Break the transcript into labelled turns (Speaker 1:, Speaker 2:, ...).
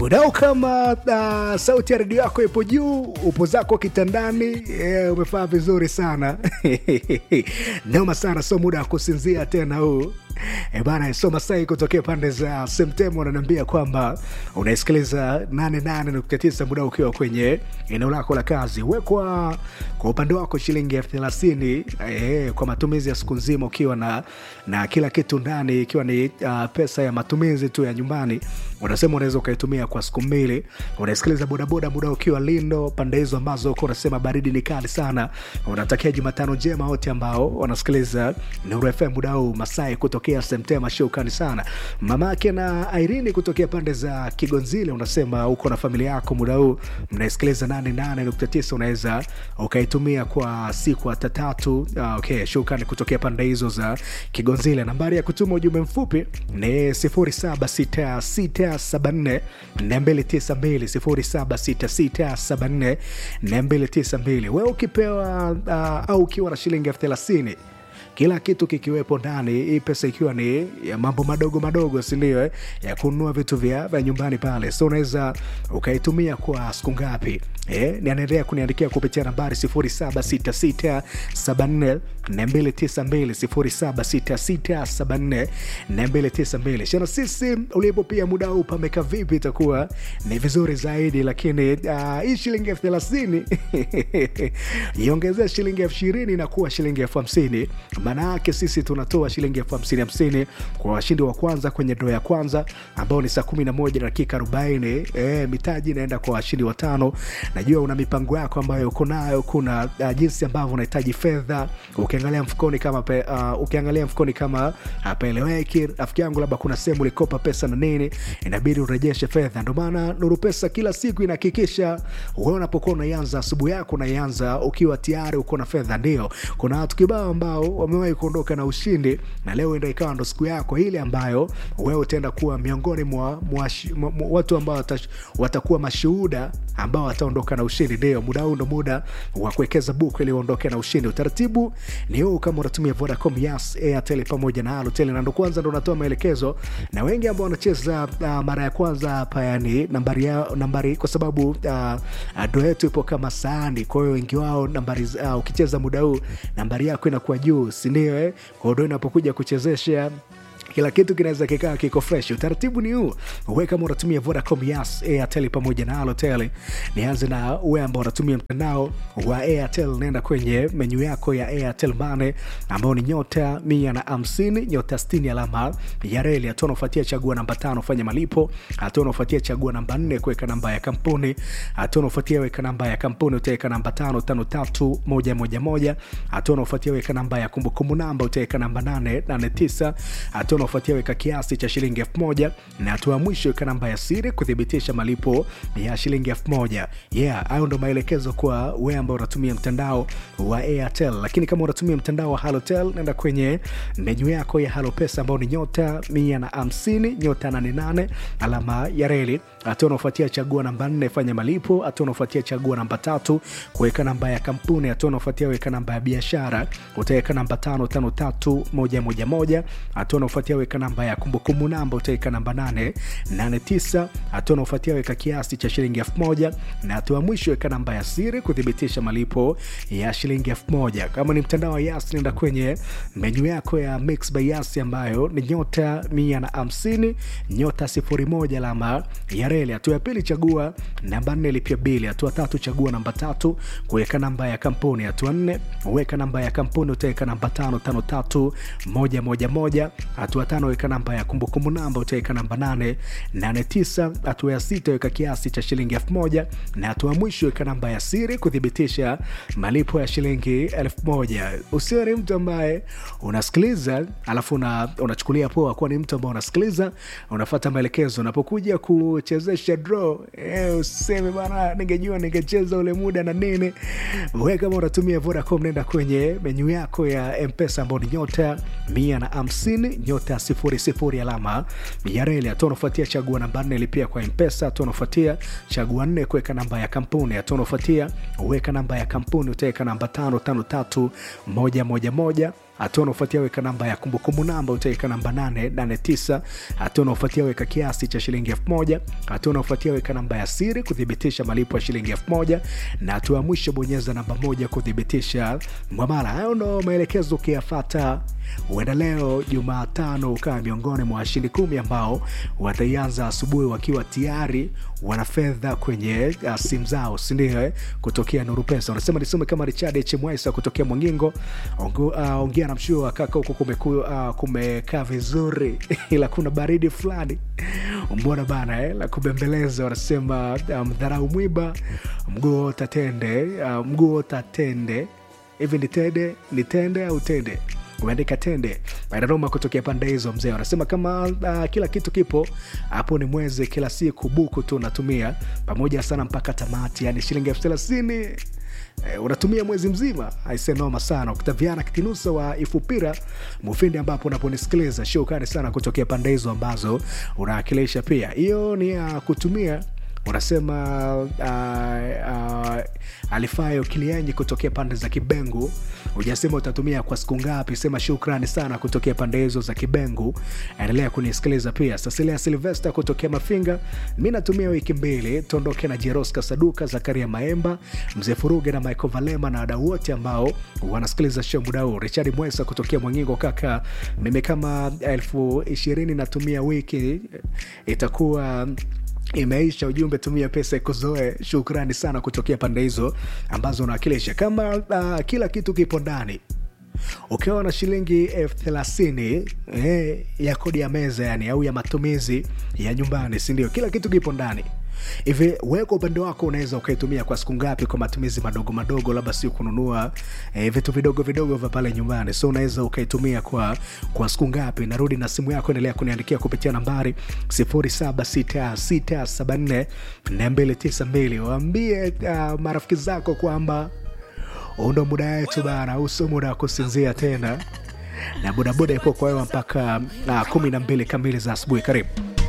Speaker 1: mudao kama uh, sauti ya redio yako ipo juu upo zako kitandani yeah, umefaa vizuri sana noma sana so muda wa kusinzia tena huu E bana so Masai kutokea pande za Semtemo wananiambia kwamba unaisikiliza 88.9 muda ukiwa kwenye eneo lako la kazi. Wekwa kwa upande wako shilingi elfu thelathini e, kwa matumizi ya siku nzima ukiwa na, na kila kitu ndani ikiwa ni uh, pesa ya matumizi tu ya nyumbani, unasema unaweza ukaitumia kwa siku mbili. Unaisikiliza bodaboda muda ukiwa Lindo, pande hizo ambazo uko unasema baridi ni kali sana. Unatakia Jumatano njema wote ambao wanasikiliza Nuru FM muda huu. Masai kutokea Semtema, shukrani sana mamake na Irene kutokea pande za Kigonzile, unasema uko na familia yako muda huu mnaisikiliza 88.9 unaweza ukaitumia kwa siku hata tatu. Ah, okay, shukrani kutokea pande hizo za Kigonzile. Nambari ya kutuma ujumbe mfupi ni 076674 292 076674 wewe ukipewa uh, au ukiwa na shilingi elfu thelathini kila kitu kikiwepo ndani, hii pesa ikiwa ni ya mambo madogo madogo, sindio? Eh? ya kununua vitu vya, vya nyumbani pale, so unaweza ukaitumia kwa siku ngapi? Eh, nianaendelea kuniandikia kupitia nambari 0766742292 0766742292. Shana sisi ulipo pia muda huu pameka vipi, itakuwa ni vizuri zaidi, lakini uh, hii shilingi elfu thelathini iongezea shilingi elfu ishirini na kuwa shilingi elfu hamsini maana yake sisi tunatoa shilingi elfu hamsini hamsini kwa washindi wa kwanza kwenye ndoo ya kwanza ambao ni saa kumi na moja dakika arobaini. E, mitaji inaenda kwa washindi watano. Najua una mipango yako ambayo uko nayo, kuna uh, jinsi ambavyo unahitaji fedha. Ukiangalia mfukoni kama pe, uh, ukiangalia mfukoni kama hapaeleweki, rafiki yangu, labda kuna sehemu ulikopa pesa na nini, inabidi urejeshe fedha. Ndio maana Nuru Pesa kila siku inahakikisha wewe unapokuwa unaianza asubuhi yako unaianza ukiwa tayari uko na fedha. Ndio kuna watu kibao ambao wamewahi kuondoka na ushindi na leo enda ikawa ndo siku yako ile ambayo wewe utaenda kuwa miongoni mwa, mwa, mwa, mwa watu ambao watash, watakuwa mashuhuda ambao wataondoka na ushindi. Ndio muda huu ndo muda wa kuwekeza buku ili uondoke na ushindi. Utaratibu ni huu, kama unatumia Vodacom, Yas, Airtel pamoja na Halotel, na ndo kwanza ndo unatoa maelekezo, na wengi ambao wanacheza uh, mara ya kwanza hapa, yani nambari ya, nambari kwa sababu uh, ndo yetu ipo kama sahani, kwa hiyo wengi wao nambari uh, ukicheza muda huu nambari yako inakuwa juu sindio eh? Kwa ndo inapokuja kuchezesha kila kitu kinaweza kikaa kiko fresh. Utaratibu ni huu, we kama unatumia Vodacom, Yas, Airtel pamoja na Halotel. Nianze na we ambao unatumia mtandao wa Airtel, nenda kwenye menyu yako ya Airtel Money ambao ni nyota mia na hamsini nyota sitini alama ya reli. Hatua unaofuatia chagua namba tano fanya malipo. Hatua unaofuatia chagua namba nne kuweka namba ya kampuni. Hatua unaofuatia weka namba ya kampuni, utaweka namba tano tano tatu moja moja moja. Hatua unaofuatia weka namba ya kumbukumbu namba, utaweka namba nane nane tisa. Hatua unaofuatia weka kiasi cha shilingi elfu moja na hatua ya mwisho weka namba ya siri kuthibitisha malipo ya shilingi elfu moja yeah hayo ndo maelekezo kwa wewe ambao unatumia mtandao wa airtel lakini kama unatumia mtandao wa halotel nenda kwenye menyu yako ya halo pesa ambao ni nyota mia na hamsini nyota nane nane alama ya reli hatua unaofuatia chagua namba nne fanya malipo hatua unaofuatia chagua namba tatu kuweka namba ya kampuni hatua unaofuatia weka namba ya biashara utaweka namba tano tano tatu moja moja moja hatua unaofuatia weka namba ya kumbukumbu namba utaweka namba 889 hatua unaofuatia weka kiasi cha shilingi elfu moja na hatua ya mwisho weka namba ya siri kuthibitisha malipo ya shilingi elfu moja kama ni mtandao wa yas nenda kwenye menyu yako ya mix by yas ambayo ni nyota mia na hamsini nyota sifuri moja alama ya reli hatua ya pili chagua namba nne lipia bili hatua tatu chagua namba tatu kuweka namba ya kampuni hatua nne weka namba ya kampuni utaweka namba tano tano tatu moja moja moja hatua tano weka namba ya kumbukumbu namba utaweka namba nane nane tisa hatua ya sita weka kiasi cha shilingi elfu moja na hatua ya mwisho weka namba ya siri kuthibitisha malipo ya shilingi elfu moja usiwe ni mtu ambaye unasikiliza alafu una, unachukulia poa kuwa ni mtu ambaye unasikiliza unafata maelekezo unapokuja kuchezesha draw eh, useme bana ningejua ningecheza ule muda na nini we kama unatumia vodacom nenda kwenye menyu yako ya mpesa ambao ni nyota mia na hamsini nyota sifuri sifuri alama ya reli hatua unafuatia chagua namba nne lipia kwa mpesa hatua unafuatia chagua nne kuweka namba ya kampuni hatua unafuatia weka namba ya kampuni utaweka namba tano tano tatu moja moja moja hatua unaofuatia weka namba ya kumbukumbu namba utaweka namba 889 hatua unaofuatia weka kiasi cha shilingi 1000 hatua unaofuatia weka namba ya siri kuthibitisha malipo ya shilingi 1000 na hatua ya mwisho bonyeza namba moja kuthibitisha mwamala hayo ndo maelekezo ukiyafata huenda leo jumatano ukawa miongoni mwa washindi kumi ambao wataianza asubuhi wakiwa tayari wana fedha kwenye uh, simu zao sindio eh? kutokea nuru pesa unasema nisome kama richard chmwaisa kutokea mwangingo ongea uh, ongea na mshua kaka huko kumeku, uh, kumekaa vizuri ila kuna baridi fulani mbona bana eh? la kubembeleza wanasema mdharau um, mwiba mguu tatende uh, mguu tatende hivi nitende nitende au tende umeandika tende Roma kutokea pande hizo mzee wanasema kama uh, kila kitu kipo hapo ni mwezi kila siku buku tu unatumia pamoja sana mpaka tamati yani shilingi elfu thelathini eh, unatumia mwezi mzima aisenoma sana ukitaviana kitinusa wa ifupira mufindi ambapo unaponisikiliza shukrani sana kutokea pande hizo ambazo unawakilisha pia hiyo ni ya uh, kutumia unasema uh, uh, alifayo kilienyi kutokea pande za kibengu ujasema utatumia kwa siku ngapi sema shukrani sana kutokea pande hizo za kibengu endelea kunisikiliza pia sasilia silvesta kutokea mafinga mi natumia wiki mbili tuondoke na jeroska saduka zakaria maemba mzee furuge na michael valema na wadau wote ambao wanasikiliza show muda huu richard mwesa kutokea mwangingo kaka mimi kama elfu ishirini natumia wiki itakuwa imeisha ujumbe tumia pesa ikuzoe shukrani sana kutokea pande hizo ambazo unawakilisha kama uh, kila kitu kipo ndani ukiwa na shilingi elfu thelathini eh, ya kodi ya meza yani au ya matumizi ya nyumbani sindio kila kitu kipo ndani hivi wewe kwa upande wako unaweza ukaitumia kwa siku ngapi kwa matumizi madogo madogo labda si kununua eh, vitu vidogo vidogo vya pale nyumbani so unaweza ukaitumia kwa kwa siku ngapi narudi na simu yako endelea kuniandikia kupitia nambari 0766744292 waambie uh, marafiki zako kwamba undo muda wetu bana uso muda wa kusinzia tena na bodaboda ipo kwa wewe mpaka uh, kumi na mbili kamili za asubuhi karibu